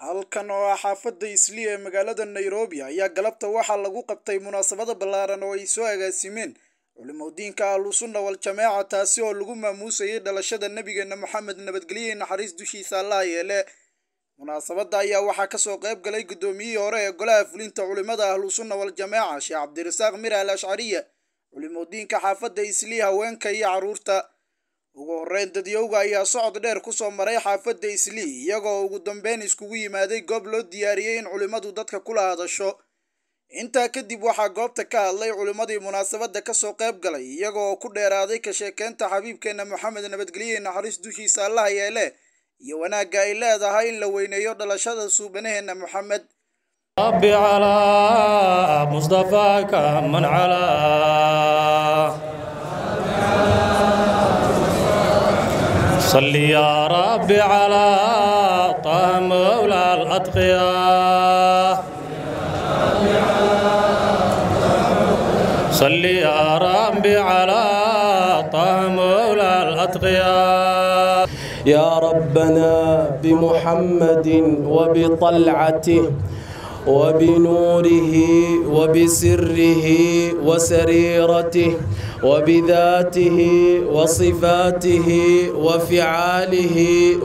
halkan oo ah xaafadda islii ee magaalada nairobi ayaa galabta waxaa lagu qabtay munaasabada ballaaran oo ay soo agaasimeen culimadiinka ahlusunna wal jamaaca taasi oo lagu maamuusayay dhalashada nebigeena moxamed nabadgelye naxariis dushiisa allaha yeele munaasabadda ayaa waxaa kasoo qayb galay guddoomiyihii hore ee golaha fulinta culimada ahlusunna wal jamaaca sheekh cabdirasaaq mira al ashcariya culimadiinka xaafadda islii haweenka iyo carruurta ugu horreyn dadyowga ayaa socod dheer kusoo maray xaafadda islii iyagoo ugu dambeyn iskugu yimaaday goob loo diyaariyey in culimmadu dadka kula hadasho intaa kadib waxaa goobta ka hadlay culimmadii munaasabadda kasoo qayb galay iyagoo ku dheeraaday ka sheekeynta xabiibkeena moxamed nabadgelye naxariis dushiisa allaha yeele iyo wanaagga ay leedahay in la weyneeyo dhalashada suubanaheena moxamed رب على مصطفاك من على صل يا رب على طه مولى الأتقياء صل يا رب على طه مولى الأتقياء يا ربنا بمحمد وبطلعته وبنوره وبسره وسريرته وبذاته وصفاته وفعاله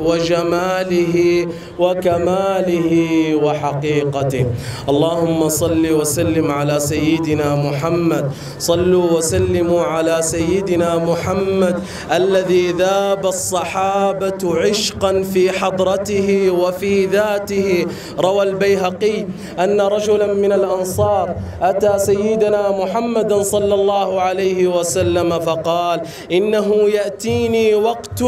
وجماله وكماله وحقيقته اللهم صل وسلم على سيدنا محمد صلوا وسلموا على سيدنا محمد الذي ذاب الصحابة عشقا في حضرته وفي ذاته روى البيهقي أن رجلا من الأنصار أتى سيدنا محمدا صلى الله عليه وسلم فقال إنه يأتيني وقت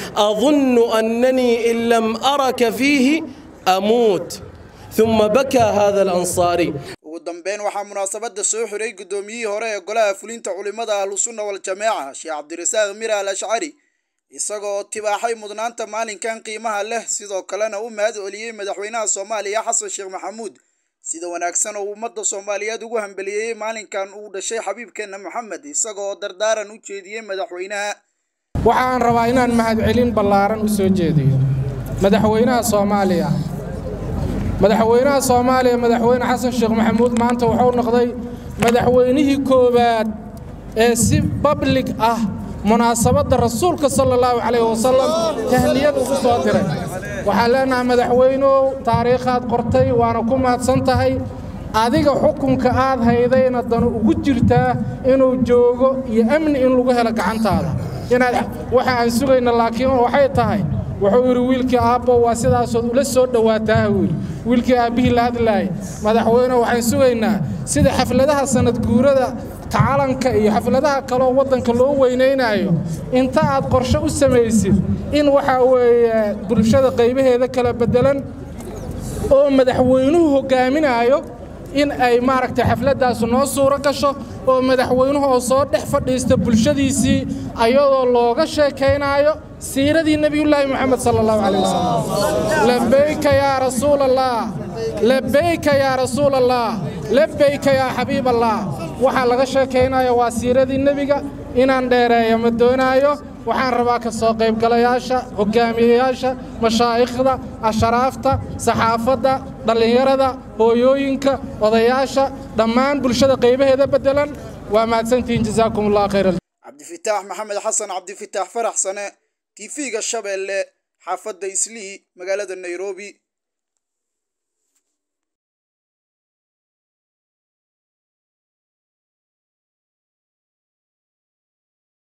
أظن أنني إن لم أرك فيه أموت ثم بكى هذا الأنصاري ugu dambeyn waxaa munaasabadda soo xiray guddoomiyihii hore ee golaha fulinta culimada ahlusunna wal jamaaca sheekh cabdirasaaq mira al ashcari isagoo tibaaxay mudnaanta maalinkan qiimaha leh sidoo kalena u mahad celiyey madaxweynaha soomaaliya xasan sheekh maxamuud sida wanaagsan oo ummadda soomaaliyeed ugu hambeliyeyey maalinkan uu dhashay xabiibkeena moxamed isagoo dardaaran u jeediyey madaxweynaha waxaan rabaa inaan mahadcelin ballaaran u soo jeediyo madaxweynaha soomaaliya madaxweynaha soomaaliya madaxweyne xasan sheekh maxamuud maanta wuxuu noqday madaxweynihii koowaad ee si bablig ah munaasabadda rasuulka sala allahu calayh wasalam tahniyad ugu soo diray waxaan leenahay madaxweynow taariikhaad qortay waana ku mahadsan tahay adiga xukunka aad haydayna danu ugu jirtaa inuu joogo iyo amni in lagu helo gacantaada inaad waxa aan sugayna laakiin waxay tahay wuxuu yidhi wiilkii aabbo waa sidaasood ula soo dhowaataa wiil wiilkii aabbihii la hadlaayay madaxweyne waxaan sugaynaa sida xafladaha sanad guurada calanka iyo xafladaha kaloo waddanka loo weynaynaayo inta aad qorshe u samaysid in waxaa weeye bulshada qaybaheeda kala beddelan oo madaxweynuhu hoggaaminaayo in ay maaragtay xafladdaas noo suuro gasho oo madaxweynuhu oo soo dhex fadhiista bulshadiisii ayadoo looga sheekaynaayo siiradii nebiyullaahi moxamed sala allahu calayh wasalam labayka yaa rasuul allah labayka yaa rasuul allah labayka yaa xabiib allah waxaa laga sheekaynaya waa siiradii nebiga inaan dheereeyo ma doonaayo waxaan rabaa ka soo qaybgalayaasha hoggaamiyeyaasha mashaa'ikhda asharaafta saxaafadda dhallinyarada hooyooyinka odayaasha dhammaan bulshada qaybaheeda beddelan waa mahadsantihiin jazaakum allah khayr cabdifitaax maxamed xasan cabdifitaax farax sane tv-ga shabeelle xaafadda islii magaalada nairobi